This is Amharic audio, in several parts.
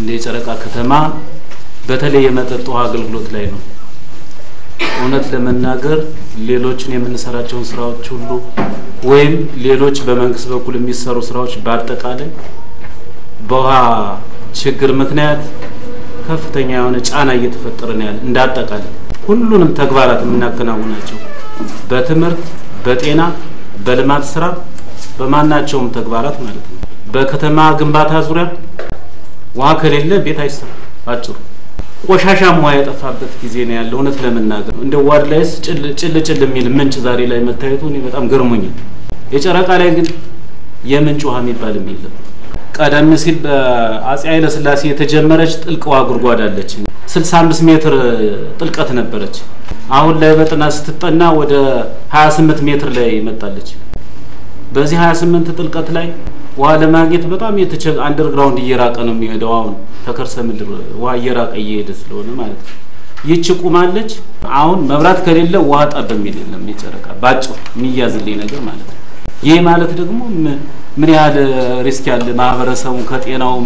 እንደ የጨረቃ ከተማ በተለይ የመጠጥ ውሃ አገልግሎት ላይ ነው። እውነት ለመናገር ሌሎችን የምንሰራቸውን ስራዎች ሁሉ ወይም ሌሎች በመንግስት በኩል የሚሰሩ ስራዎች በአጠቃላይ በውሃ ችግር ምክንያት ከፍተኛ የሆነ ጫና እየተፈጠረ ነው ያለ። እንደ አጠቃላይ ሁሉንም ተግባራት የምናከናውናቸው በትምህርት፣ በጤና፣ በልማት ስራ፣ በማናቸውም ተግባራት ማለት ነው። በከተማ ግንባታ ዙሪያ ውሃ ከሌለ ቤት አይሰራም። ባጭሩ ቆሻሻም ውሃ የጠፋበት ጊዜ ነው ያለው። እውነት ለመናገር እንደ ዋድ ላይስ ጭል ጭል የሚል ምንጭ ዛሬ ላይ መታየቱ እኔ በጣም ገርሞኛል። የጨረቃ ላይ ግን የምንጭ ውሃ የሚባልም የለም። ቀደም ሲል በአፄ ኃይለ ሥላሴ የተጀመረች ጥልቅ ውሃ ጉድጓድ አለች። 65 ሜትር ጥልቀት ነበረች። አሁን ላይ በጥናት ስትጠና ወደ 28 ሜትር ላይ መጣለች። በዚህ 28 ጥልቀት ላይ ውሃ ለማግኘት በጣም የተቸ አንደርግራውንድ እየራቀ ነው የሚሄደው። አሁን ተከርሰ ምድር ውሃ እየራቀ እየሄደ ስለሆነ ማለት ነው። ይቺ ቁማለች። አሁን መብራት ከሌለ ውሃ ጠብ የሚል የለም። የጨረቃ ባጭሩ የሚያዝልኝ ነገር ማለት ነው። ይህ ማለት ደግሞ ምን ያህል ሪስክ ያለ ማህበረሰቡን ከጤናውም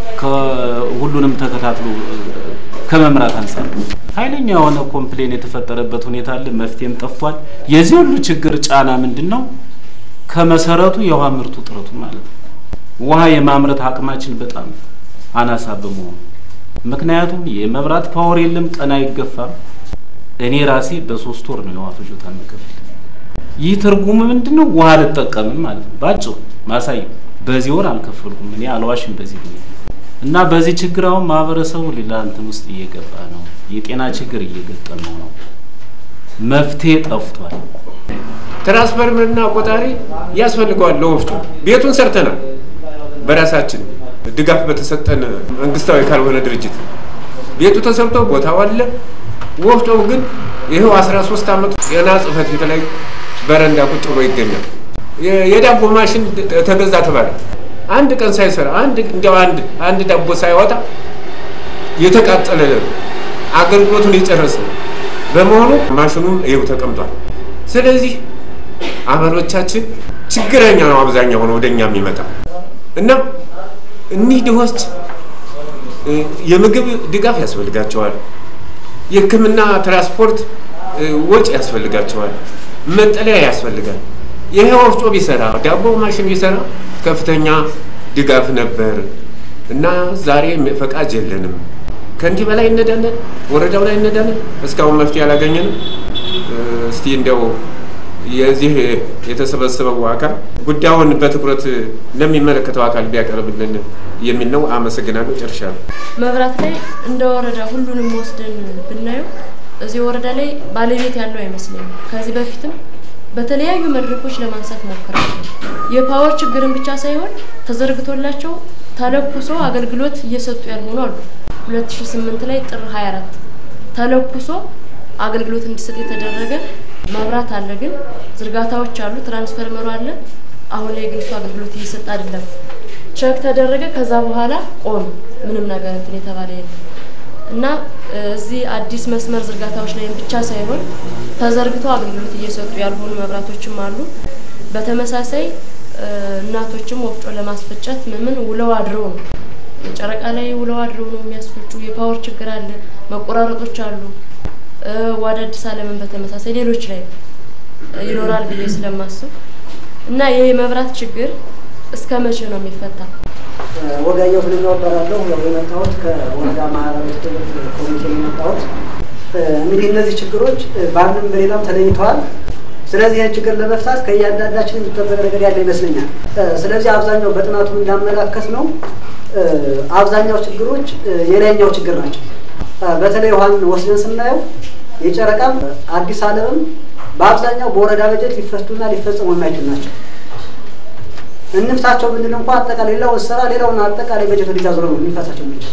ከሁሉንም ተከታትሎ ከመምራት አንጻር ኃይለኛ የሆነ ኮምፕሌን የተፈጠረበት ሁኔታ አለ። መፍትሄም ጠፍቷል። የዚህ ሁሉ ችግር ጫና ምንድን ነው? ከመሰረቱ የውሃ ምርቱ ጥረቱ ማለት ነው። ውሃ የማምረት አቅማችን በጣም አናሳ በመሆኑ ምክንያቱም የመብራት ፓወር የለም፣ ቀን አይገፋም። እኔ ራሴ በሶስት ወር ነው የውሃ ፍጆታ የምከፍል። ይህ ትርጉሙ ምንድን ነው? ውሃ አልጠቀምም ማለት ነው። ባጭሩ ማሳየው በዚህ ወር አልከፈልኩም። እኔ አልዋሽም በዚህ ሁኔታ እና በዚህ ችግር አሁን ማህበረሰቡ ሌላ እንትን ውስጥ እየገባ ነው። የጤና ችግር እየገጠመው ነው። መፍትሄ ጠፍቷል። ትራንስፈርምና ቆጣሪ ያስፈልገዋል ለወፍጮ። ቤቱን ሰርተናል በራሳችን ድጋፍ በተሰጠን መንግስታዊ ካልሆነ ድርጅት ቤቱ ተሰርቶ ቦታው አለ። ወፍጮው ግን ይኸው 13 ዓመቱ ጤና ጽሕፈት ቤት ላይ በረንዳ ቁጭ ብሎ ይገኛል። የዳቦ ማሽን ተገዛ ተባለ። አንድ ቀን ሳይሰራ አንድ እንዲያው አንድ አንድ ዳቦ ሳይወጣ የተቃጠለ አገልግሎቱን የጨረሰ በመሆኑ ማሽኑም ይኸው ተቀምጧል። ስለዚህ አባሎቻችን ችግረኛ ነው አብዛኛው ሆነ ወደኛ የሚመጣ እና እኒህ ድሆች የምግብ ድጋፍ ያስፈልጋቸዋል። የሕክምና ትራንስፖርት ወጪ ያስፈልጋቸዋል። መጠለያ ያስፈልጋል። ይሄ ወፍጮ ቢሰራ ዳቦ ማሽን ቢሰራ ከፍተኛ ድጋፍ ነበር እና ዛሬ ፈቃጅ የለንም። ከእንዲህ በላይ እነዳለን፣ ወረዳው ላይ እነዳለን። እስካሁን መፍትሄ አላገኘንም። እስቲ እንዲያው የዚህ የተሰበሰበው አካል ጉዳዩን በትኩረት ለሚመለከተው አካል ቢያቀርብልን የሚል ነው። አመሰግናለሁ። ጨርሻለሁ። መብራት ላይ እንደ ወረዳ ሁሉንም ወስደን ብናየው እዚህ ወረዳ ላይ ባለቤት ያለው አይመስለኝም። ከዚህ በፊትም በተለያዩ መድረኮች ለማንሳት ሞክራለሁ። የፓወር ችግርን ብቻ ሳይሆን ተዘርግቶላቸው ተለኩሶ አገልግሎት እየሰጡ ያልሆኑ አሉ። 2008 ላይ ጥር 24 ተለኩሶ አገልግሎት እንዲሰጥ የተደረገ መብራት አለ፣ ግን ዝርጋታዎች አሉ፣ ትራንስፈርመሩ አለ። አሁን ላይ ግን እሱ አገልግሎት እየሰጠ አይደለም። ቸክ ተደረገ፣ ከዛ በኋላ ቆም ምንም ነገር እንትን የተባለ የለም እና እዚህ አዲስ መስመር ዝርጋታዎች ላይ ብቻ ሳይሆን ተዘርግቶ አገልግሎት እየሰጡ ያልሆኑ መብራቶችም አሉ። በተመሳሳይ እናቶችም ወፍጮ ለማስፈጨት ምን ውለው አድረው ነው ጨረቃ ላይ ውለው አድረው ነው የሚያስፈጩ። የፓወር ችግር አለ፣ መቆራረጦች አሉ። ወደ አዲስ አለምን በተመሳሳይ ሌሎች ላይ ይኖራል ብዬ ስለማስብ እና ይህ የመብራት ችግር እስከ መቼ ነው የሚፈታ? ወጋየሁ ፍልኛው እባላለሁ። ያው የመጣሁት ከወረዳ ማህበራዊ ትብብር ኮሚቴ የመጣሁት እንግዲህ እነዚህ ችግሮች በአንድም በሌላም ተለይተዋል። ስለዚህ ይህን ችግር ለመፍታት ከእያንዳንዳችን የሚጠበቅ ነገር ያለ ይመስለኛል። ስለዚህ አብዛኛው በጥናቱ እንዳመላከት ነው አብዛኛው ችግሮች የላይኛው ችግር ናቸው። በተለይ ውሃን ወስደን ስናየው የጨረቃም አዲስ አለምም በአብዛኛው በወረዳ በጀት ሊፈቱና ሊፈጸሙ የማይችሉ ናቸው። እንፍታቸው ብንል እንኳ አጠቃላይ ሌላውን ስራ ሌላውን አጠቃላይ በጀት ወደዛ ዞሮ ነው ልንፈታቸው የምንችል።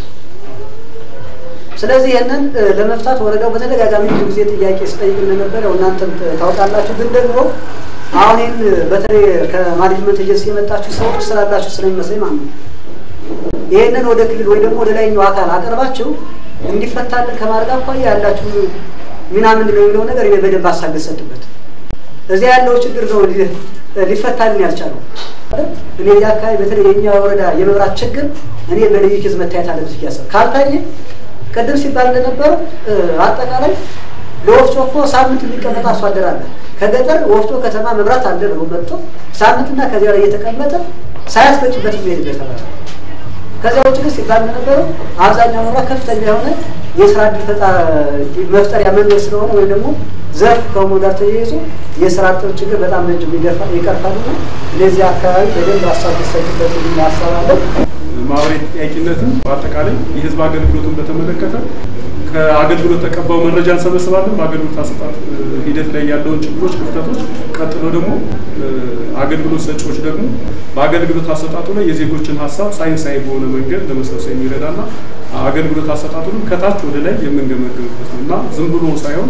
ስለዚህ ይህንን ለመፍታት ወረዳው በተደጋጋሚ ብዙ ጊዜ ጥያቄ ስጠይቅ እንደነበረ ያው እናንተም ታውቃላችሁ። ግን ደግሞ አሁን ይህን በተለይ ከማኔጅመንት ኤጀንሲ የመጣችሁ ሰዎች ስላላችሁ ስለሚመስለኝ ማለት ነው ይህንን ወደ ክልል ወይ ደግሞ ወደ ላይኛው አካል አቀርባችሁ እንዲፈታልን ከማድረግ አኳያ ያላችሁ ሚና ምንድን ነው የሚለው ነገር እኔ በደንብ ሀሳብ ልሰጥበት። እዚያ ያለው ችግር ነው ሊፈታልን ያልቻለው። እኔ እዚህ አካባቢ በተለይ የኛ ወረዳ የመብራት ችግር እኔ በልዩ ኬዝ መታየት አለበት እያሰብ ካልታየ ቅድም ሲባል እንደነበረው አጠቃላይ ለወፍጮ እኮ ሳምንት የሚቀመጥ አርሶ አደር አለ። ከገጠር ወፍጮ ከተማ መብራት አለ ብሎ መጥቶ ሳምንትና ከዚያ ላይ እየተቀመጠ ሳያስፈጭበት የሚሄድበት ተባለ። ከዚያ ውጭ ግን ሲባል እንደነበረው አብዛኛው መብራት ከፍተኛ የሆነ የስራ እድል መፍጠሪያ መንገድ ስለሆነ ወይም ደግሞ ዘርፍ ከመሆኑ ጋር ተያይዞ የስራ አጥር ችግር በጣም ነጅ ይቀርፋልና እነዚህ አካባቢ በደንብ ሀሳብ ሊሰጥበት ሀሳብ አለ። ማህበራዊ ተጠያቂነትን በአጠቃላይ የህዝብ አገልግሎትን በተመለከተ ከአገልግሎት ተቀባዩ መረጃ እንሰበስባለን። በአገልግሎት አሰጣጥ ሂደት ላይ ያለውን ችግሮች፣ ክፍተቶች፣ ቀጥሎ ደግሞ አገልግሎት ሰጪዎች ደግሞ በአገልግሎት አሰጣጡ ላይ የዜጎችን ሀሳብ ሳይንሳዊ በሆነ መንገድ ለመሰብሰብ የሚረዳና አገልግሎት አሰጣጡንም ከታች ወደ ላይ የምንገመግምበት ነው እና ዝም ብሎ ሳይሆን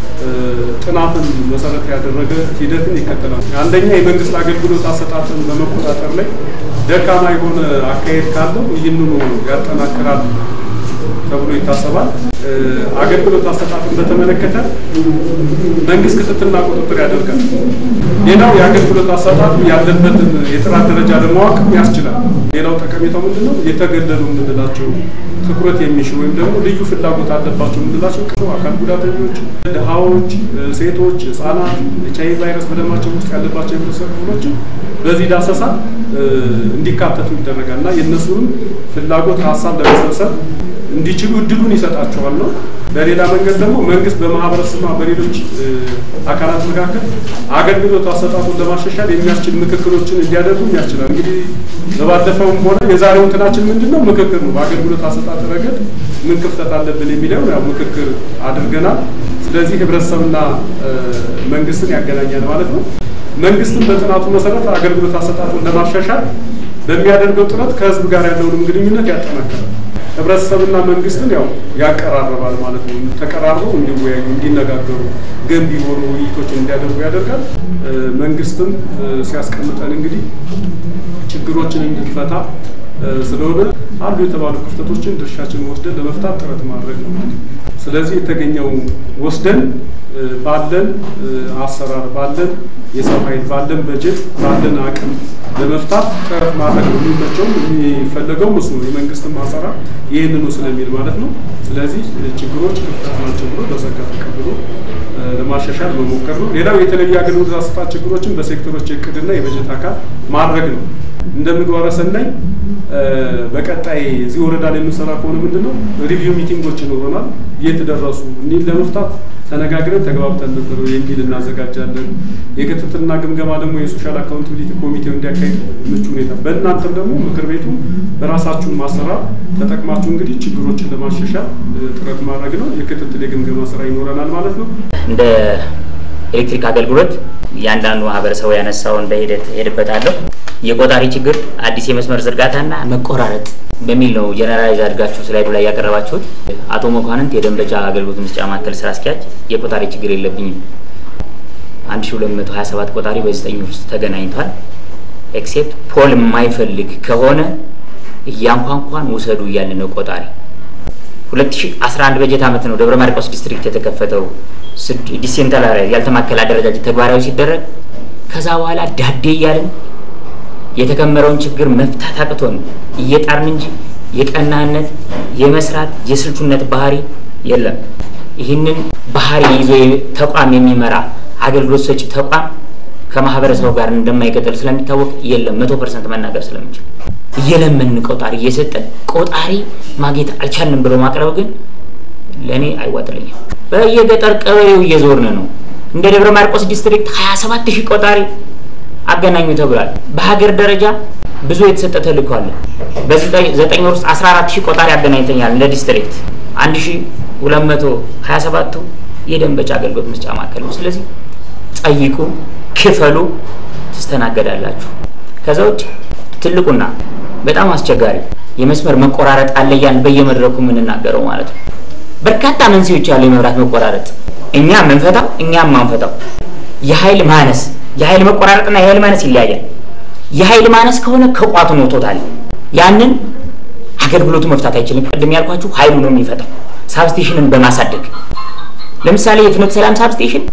ጥናትን መሰረት ያደረገ ሂደትን ይከተላል። አንደኛ የመንግስት አገልግሎት አሰጣጥን በመቆጣጠር ላይ ደካማ የሆነ አካሄድ ካለው ይህንኑ ያጠናክራል ተብሎ ይታሰባል። አገልግሎት አሰጣጥን በተመለከተ መንግስት ክትትልና ቁጥጥር ያደርጋል። ሌላው የአገልግሎት አሰጣጡ ያለበትን የጥራት ደረጃ ለማወቅ ያስችላል። ሌላው ጠቀሜታው ምንድን ነው? የተገለሉ የምንላቸው ትኩረት የሚሹ ወይም ደግሞ ልዩ ፍላጎት አለባቸው የምንላቸው አካል ጉዳተኞች፣ ድሃዎች፣ ሴቶች፣ ህጻናት ኤች አይ ቪ ቫይረስ በደማቸው ውስጥ ያለባቸው የህብረተሰብ ክፍሎችን በዚህ ዳሰሳ እንዲካተቱ ይደረጋል እና የእነሱንም ፍላጎት ሀሳብ ለመሰብሰብ እንዲችሉ እድሉን ይሰጣቸዋል ነው። በሌላ መንገድ ደግሞ መንግስት በማህበረሰብና በሌሎች አካላት መካከል አገልግሎት አሰጣጡን ለማሻሻል የሚያስችል ምክክሮችን እንዲያደርጉም ያስችላል። እንግዲህ በባለፈውም ሆነ የዛሬው እንትናችን ምንድን ነው? ምክክር ነው። በአገልግሎት አሰጣጥ ረገድ ምን ክፍተት አለብን የሚለው ያው ምክክር አድርገናል። ስለዚህ ህብረተሰብና መንግስትን ያገናኛል ማለት ነው። መንግስትን በጥናቱ መሰረት አገልግሎት አሰጣጡን ለማሻሻል በሚያደርገው ጥረት ከህዝብ ጋር ያለውንም ግንኙነት ያጠናክራል። ህብረተሰብና መንግስትን ያው ያቀራርባል ማለት ነው። ተቀራርበው እንዲወያዩ፣ እንዲነጋገሩ፣ ገንቢ የሆኑ ውይይቶችን እንዲያደርጉ ያደርጋል። መንግስትም ሲያስቀምጠን እንግዲህ ችግሮችን እንድንፈታ ስለሆነ አሉ የተባሉ ክፍተቶችን ድርሻችን ወስደን ለመፍታት ጥረት ማድረግ ነው። ስለዚህ የተገኘው ወስደን ባለን አሰራር ባለን የሰው ኃይል ባለን በጀት ባለን አቅም ለመፍታት ጥረት ማድረግ ነው። የሚመቸውም የሚፈለገው ምስ ነው። የመንግስትም አሰራር ይህንኑ ስለሚል ማለት ነው። ስለዚህ ችግሮች ክፍተት ናቸው ብሎ በጸጋ ተቀብሎ ለማሻሻል መሞከር ነው። ሌላው የተለዩ አገልግሎት አሰጣጥ ችግሮችን በሴክተሮች የእቅድና የበጀት አካል ማድረግ ነው። እንደ ምግባረ ሰናይ በቀጣይ እዚህ ወረዳ ላይ የምንሰራ ከሆነ ምንድን ነው ሪቪው ሚቲንጎች ይኖረናል። የት ደረሱ እኒህን ለመፍታት ተነጋግረን ተግባብተን ነበር የሚል እናዘጋጃለን። የክትትልና ግምገማ ደግሞ የሶሻል አካውንታቢሊቲ ኮሚቴው እንዲያካሂድ ምቹ ሁኔታ፣ በእናንተም ደግሞ ምክር ቤቱ በራሳችሁ ማሰራር ተጠቅማችሁ እንግዲህ ችግሮችን ለማሻሻል ጥረት ማድረግ ነው። የክትትል የግምገማ ስራ ይኖረናል ማለት ነው። እንደ ኤሌክትሪክ አገልግሎት እያንዳንዱ ማህበረሰቡ ያነሳውን በሂደት ሄድበታለሁ። የቆጣሪ ችግር፣ አዲስ የመስመር ዝርጋታና መቆራረጥ በሚል ነው ጀነራላይዝ አድርጋችሁ ስላይዱ ላይ ያቀረባችሁት። አቶ መኳንንት የደንበጫ አገልግሎት መስጫ ማዕከል ስራ አስኪያጅ የቆጣሪ ችግር የለብኝም 1227 ቆጣሪ በዘጠኝ ውስጥ ተገናኝቷል። ኤክሴፕት ፖል የማይፈልግ ከሆነ እያንኳንኳን ውሰዱ እያለ ነው ቆጣሪ 2011 በጀት ዓመት ነው ደብረ ማርቆስ ዲስትሪክት የተከፈተው ዲሴንትራላይዝ ያልተማከለ አደረጃጀት ተግባራዊ ሲደረግ ከዛ በኋላ ዳዴ እያልን የተከመረውን ችግር መፍታት አቅቶን እየጣርን እንጂ የቀናነት የመስራት የስልቹነት ባህሪ የለም። ይህንን ባህሪ ይዞ ተቋም የሚመራ አገልግሎት ሰጪ ተቋም ከማህበረሰቡ ጋር እንደማይቀጥል ስለሚታወቅ የለም መቶ ፐርሰንት መናገር ስለምንችል እየለመን ቆጣሪ እየሰጠን ቆጣሪ ማግኘት አልቻልንም ብሎ ማቅረብ ግን ለእኔ አይዋጥልኝም። በየገጠር ቀበሌው እየዞርን ነው። እንደ ደብረ ማርቆስ ዲስትሪክት 27 ሺህ ቆጣሪ አገናኙ ተብሏል። በሀገር ደረጃ ብዙ የተሰጠ ተልእኮ አለ። በዘጠኝ ወር ውስጥ 14 ሺህ ቆጣሪ አገናኝተኛል እንደ ዲስትሪክት 1227ቱ የደንበጫ አገልግሎት መስጫ ማዕከል ነው። ስለዚህ ጠይቁ፣ ክፈሉ፣ ትስተናገዳላችሁ። ከዛ ውጭ ትልቁና በጣም አስቸጋሪ የመስመር መቆራረጥ አለ እያልን በየመድረኩ የምንናገረው ማለት ነው። በርካታ መንስኤዎች ያሉ የመብራት መቆራረጥ እኛ የምንፈታው እኛ የማንፈታው የኃይል ማነስ የኃይል መቆራረጥና የኃይል ማነስ ይለያያል። የኃይል ማነስ ከሆነ ከቋቱ ነው ቶታል ያንን አገልግሎቱ መፍታት አይችልም። ቅድም ያልኳችሁ ኃይሉ ነው የሚፈታው ሳብስቴሽንን በማሳደግ ለምሳሌ የፍኖተ ሰላም ሳብስቴሽን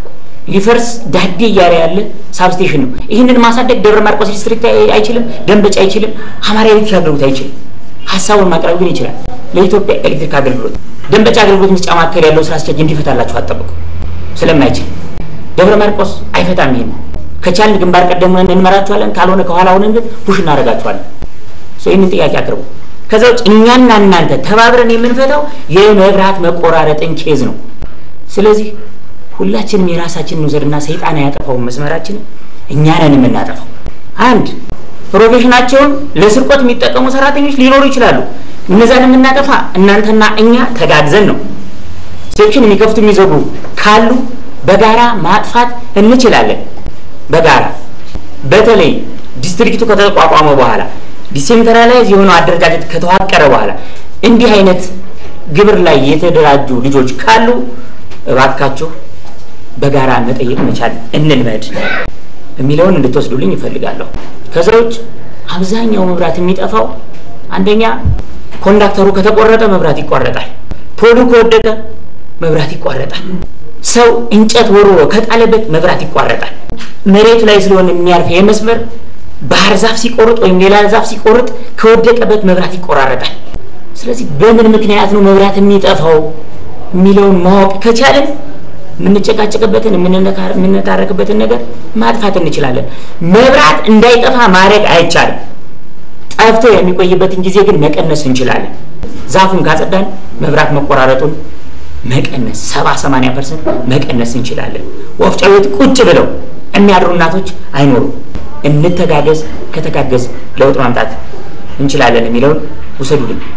ሊፈርስ ዳዴ እያለ ያለ ሳብስቴሽን ነው። ይህንን ማሳደግ ደብረ ማርቆስ ዲስትሪክት አይችልም፣ ደንበጫ አይችልም፣ አማራ ኤሌክትሪክ አገልግሎት አይችልም። ሀሳቡን ማቅረብ ግን ይችላል። ለኢትዮጵያ ኤሌክትሪክ አገልግሎት ደንበጫ አገልግሎት መስጫ ማዕከል ያለው ስራ አስኪያጅ እንዲፈታላችሁ አጠብቁ። ስለማይችል ደብረ ማርቆስ አይፈታም። ይሄን ከቻልን ግንባር ቀደም ሆነን እንመራችኋለን፣ ካልሆነ ከኋላ ሆነን ግን ፑሽ እናደርጋችኋለን። ይህንን ጥያቄ አቅርቡ። ከዛ ውጭ እኛና እናንተ ተባብረን የምንፈታው የመብራት መቆራረጥን ኬዝ ነው። ስለዚህ ሁላችንም የራሳችንን ውሰድና ሰይጣን ያጠፋውን መስመራችንን እኛ ነን የምናጠፋው። አንድ ፕሮፌሽናቸውን ለስርቆት የሚጠቀሙ ሰራተኞች ሊኖሩ ይችላሉ። እነዛን የምናጠፋ እናንተና እኛ ተጋግዘን ነው። ሴክሽን የሚከፍቱ የሚዘጉ ካሉ በጋራ ማጥፋት እንችላለን። በጋራ በተለይ ዲስትሪክቱ ከተቋቋመ በኋላ ዲሴንትራላይዝ የሆነው አደረጃጀት ከተዋቀረ በኋላ እንዲህ አይነት ግብር ላይ የተደራጁ ልጆች ካሉ እባካችሁ በጋራ መጠየቅ መቻል እንልመድ የሚለውን እንድትወስዱልኝ ይፈልጋለሁ። ከዛ ውጭ አብዛኛው መብራት የሚጠፋው አንደኛ ኮንዳክተሩ ከተቆረጠ መብራት ይቋረጣል። ፖሉ ከወደቀ መብራት ይቋረጣል። ሰው እንጨት ወርውሮ ከጣለበት መብራት ይቋረጣል። መሬቱ ላይ ስለሆነ የሚያልፍ የመስመር ባህር ዛፍ ሲቆርጥ ወይም ሌላ ዛፍ ሲቆርጥ ከወደቀበት መብራት ይቆራረጣል። ስለዚህ በምን ምክንያት ነው መብራት የሚጠፋው የሚለውን ማወቅ ከቻለን የምንጨቃጨቅበትን የምንታረቅበትን ነገር ማጥፋት እንችላለን። መብራት እንዳይጠፋ ማድረግ አይቻልም። ጠፍቶ የሚቆይበትን ጊዜ ግን መቀነስ እንችላለን። ዛፉን ካጸዳን መብራት መቆራረጡን መቀነስ ሰባ ሰማንያ ፐርሰንት መቀነስ እንችላለን። ወፍጮ ቤት ቁጭ ብለው የሚያድሩ እናቶች አይኖሩም። እንተጋገዝ። ከተጋገዝ ለውጥ ማምጣት እንችላለን የሚለውን ውሰዱልኝ።